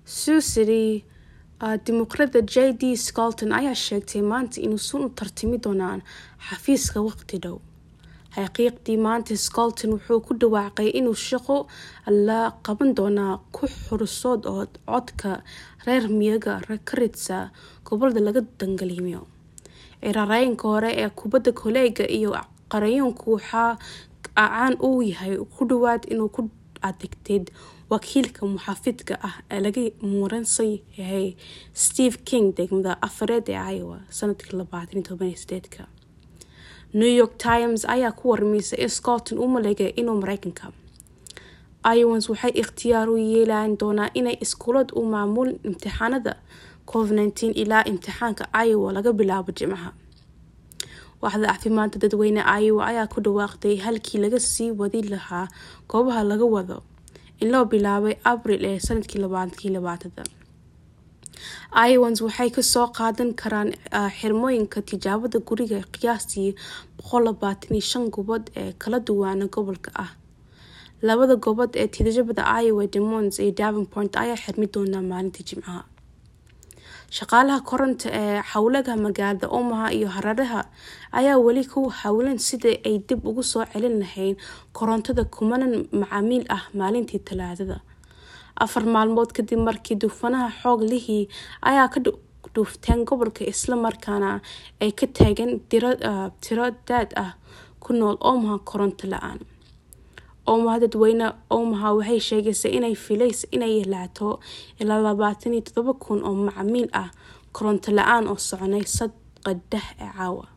suusiri dimuqraada j d scolton ayaa sheegtay maanta inuusan u tartami doonaan xafiiska waqti dhow xaqiiqdii maanta scolton wuxuu ku dhawaaqay inuu shaqo la qaban doonaa ku xursood oo codka reer miyaga ka ridsa gobolada laga dangaliimiyo cirareenka hore ee kubadda koleega iyo qarayonku waxaa caan uu yahay ku dhawaad inuu ku adeegteed wakiilka muxaafidka ah ee laga muransan yahay steve king degmada afareed ee iowa sanadkii labaatan toban sideedka new york times ayaa ku warmaysay in scotland u maleegay inuu mareykanka iowans waxay ikhtiyaar u yeelan doonaa inay iskuulad u maamulin imtixaanada covid nteen ilaa imtixaanka iowa laga bilaabo jimcaha waaxda caafimaadka dadweyne iowa ayaa ku dhawaaqday halkii laga sii wadi lahaa goobaha laga wado in loo bilaabay abril ee sanadkii labaatankii labaatada iowans waxay kasoo qaadan karaan xirmooyinka tijaabada guriga qiyaastii boqol labaatan iyo shan gobood ee kala duwana gobolka ah labada gobood ee tijaabada iowa demons iyo davenport ayaa xirmi doonaa maalintii jimcaha shaqaalaha koronta ee xawlaga magaalada omaha iyo hararaha ayaa weli ku howlan sidai ay dib ugu soo celin lahayn korontada kumanan macaamiil ah maalintii talaadada afar maalmood kadib markii duufanaha xoog lihii ayaa ka dhuufteen gobolka islamarkaana ay ka taageen tiro daad ah ku nool omaha koronto la-aan omaha dadweyne omaha waxay sheegaysa inay filaysa inay laato ilaa labaatan iyo todoba kun oo macmiil ah koronto la-aan oo soconay sadqadah ee caawa